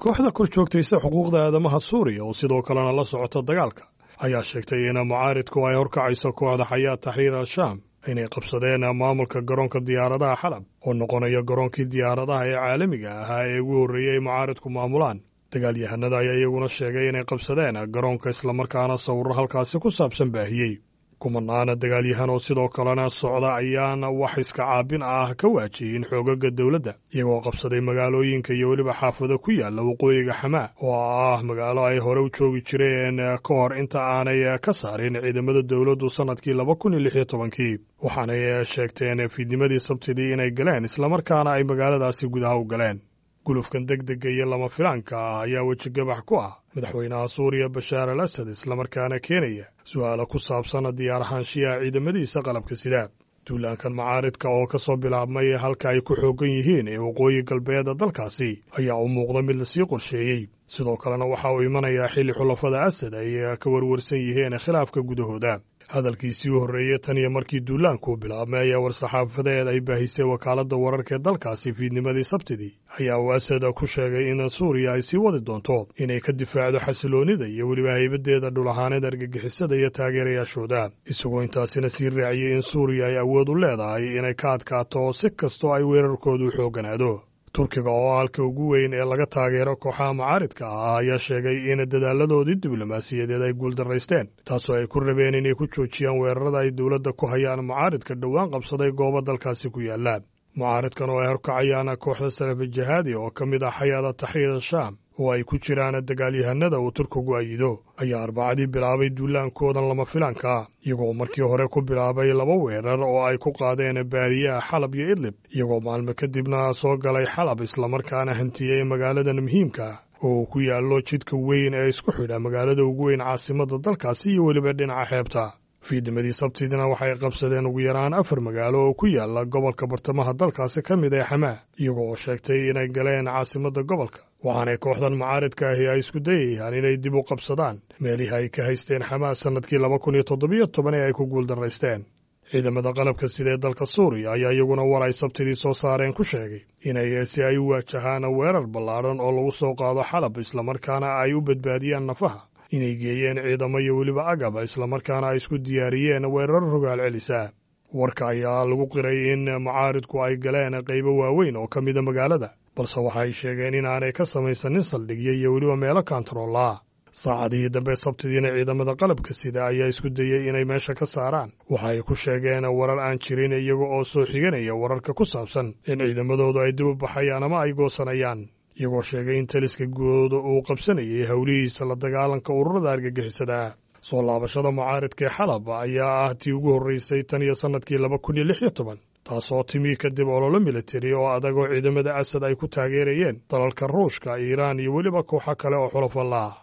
kooxda kor joogtaysa xuquuqda aadamaha suuriya oo sidoo kalena la socota dagaalka ayaa sheegtay in mucaaridku ay horkacayso kooxda xayaat taxriir al-shaam inay qabsadeen maamulka garoonka diyaaradaha xalab oo noqonaya garoonkii diyaaradaha ee caalamiga ahaa ee ugu horreeyey ay mucaaridku maamulaan dagaalyahanada ayaa iyaguna sheegay inay qabsadeen garoonka islamarkaana sawirro halkaasi ku saabsan baahiyey kumanaana dagaalyahan oo sidoo kalena socda ayaana wax iska caabin ah ka waajiyin xoogaga dowladda iyagoo qabsaday magaalooyinka iyo weliba xaafado ku yaalla waqooyiga xamaa oo ah magaalo ay hore u joogi jireen ka hor inta aanay ka saarin ciidamada dowladdu sannadkii laba kun iyo lix iyo tobankii waxaanay sheegteen fiidnimadii sabtidii inay galeen islamarkaana ay magaaladaasi gudaha u galeen gulufkan degdega iyo lama filaanka ah ayaa wejigabax ku ah madaxweynaha suuriya bashaar al asad islamarkaana keenaya su'aalo ku saabsan diyaarahaanshiyaha ciidamadiisa qalabka sida duulaankan macaaridka oo ka soo bilaabmay halka ay ku xooggan yihiin ee waqooyi galbeeda dalkaasi ayaa u muuqda mid lasii qorsheeyey sidoo kalena waxa uu imanayaa xilli xulafada asad ay ka warwarsan yihiin khilaafka gudahooda hadalkiisii u horreeyey tan iyo markii duulaankuu bilaabmay ayaa war-saxaafadeed ay baahisay wakaaladda wararka ee dalkaasi fiidnimadii sabtidii ayaa uu asad ku sheegay in suuriya ay sii wadi doonto inay ka difaacdo xasiloonnida iyo weliba haybadeeda dhul ahaaneed argagixisada iyo taageerayaashooda isagoo intaasina sii raaciyey in suuriya ay awood u leedahay inay ka adkaato si kastoo ay weerarkoodu xooganaado turkiga oo halka ugu weyn ee laga taageero kooxaha macaaridka ah ayaa sheegay in dadaaladoodii diblomaasiyadeed ay guuldaraysteen taasoo ay ku rabeen inay ku joojiyaan weerarada ay dowladda ku hayaan mucaaridka dhowaan qabsaday goobo dalkaasi ku yaalla mucaaridkan oo ay horkacayaan kooxda salafi jihaadi oo ka mid ah xayaada taxriir al-shaam oo ay ku jiraan dagaalyahanada uu turkigu ayido ayaa arbacadii bilaabay duulaankoodan lama filaanka ah iyagoo markii hore ku bilaabay laba weerar oo ay ku qaadeen baadiyaha xalab iyo idlib iyagoo maalmo kadibna soo galay xalab islamarkaana hantiyey magaaladan muhiimka oo uu ku yaallo jidka weyn ee isku xidha magaalada ugu weyn caasimadda dalkaasi iyo weliba dhinaca xeebta fiidnimadii sabtidina waxay qabsadeen ugu yaraan afar magaalo oo ku yaalla gobolka bartamaha dalkaasi ka mid ee xamaa iyagoo sheegtay inay galeen caasimadda gobolka waxaanay kooxdan mucaaridka ahi ay isku dayayaan inay dib u qabsadaan meelihii ay ka haysteen xamaa sannadkii laba kun iyo toddobiyo toban ee ay ku guuldaraysteen ciidamada qalabka sida ee dalka suuriya ayaa iyaguna war ay sabtidii soo saareen ku sheegay inay si ay u waajahaan weerar ballaadhan oo lagu soo qaado xalab islamarkaana ay u badbaadiyaan nafaha inay geeyeen ciidamo iyo weliba agaba islamarkaana ay isku diyaariyeen weerar rogaal celisa warka ayaa lagu qiray in mucaaridku ay galeen qaybo waaweyn oo ka mida magaalada balse waxay sheegeen inaanay ka samaysanin saldhigyo iyo weliba meelo kantaroolaa saacadihii dambe sabtidiina ciidamada qalabka sida ayaa isku dayey inay meesha ka saaraan waxa ay ku sheegeen warar aan jirin iyaga oo soo xiganaya wararka ku saabsan in ciidamadoodu ay dib u baxayaan ama ay goosanayaan iyagoo sheegay in taliska guud uu qabsanayay howlihiisa la dagaalanka ururada argagixisada soo laabashada mucaaridka ee xalab ayaa ah tii ugu horreysay tan iyo sannadkii laba kun iyo lix iyo toban taasoo timi kadib ololo militari oo adag oo ciidamada asad ay ku taageerayeen dalalka ruushka iiraan iyo weliba kooxo kale oo xulafalla ah